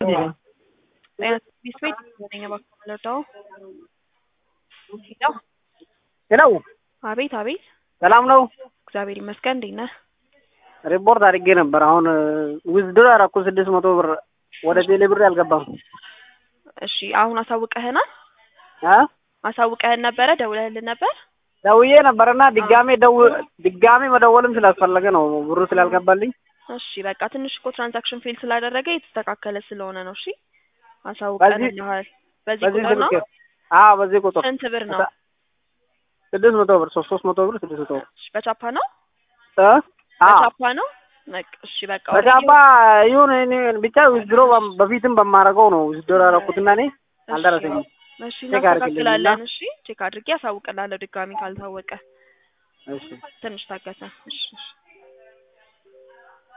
ቢስቤት ነኝ እባክህ የምንረዳው ሄሎ ሄሎ አቤት አቤት ሰላም ነው? እግዚአብሔር ይመስገን እንዴት ነህ ሪፖርት አድርጌ ነበር። አሁን ዊዝድሮ ያደረኩ ስድስት መቶ ብር ወደ ቴሌ ብር አልገባም። እሺ አሁን አሳውቀህናል አ አሳውቀህን ነበረ ደውለህልን ነበር ደውዬ ነበርና ድጋሜ ደው ድጋሜ መደወልም ስላስፈለገ ነው ብሩ ስላልገባልኝ። እሺ በቃ ትንሽ እኮ ትራንዛክሽን ፌል ስላደረገ የተስተካከለ ስለሆነ ነው እሺ አሳውቀንልሃል በዚህ በዚህ ቁጥር ነው ስልክ አዎ፣ በዚህ ቁጥር ስንት ብር ነው ስድስት መቶ ብር ሶስት ሶስት መቶ ብር ስድስት መቶ ብር እሺ በቻፓ ነው እ አዎ በቻፓ ነው በቃ እሺ በቃ በቻፓ ይሁን እኔ ብቻ ዊዝድሮ በፊትም በማደርገው ነው ዊዝድሮ ያደረኩትና እኔ አልደረሰኝም። እሺ ቼክ አድርግልኝ እና- እናስተካክላለን እሺ ቼክ አድርጌ አሳውቅላለሁ ድጋሚ ካልታወቀ እሺ ትንሽ ታገሰ እሺ እሺ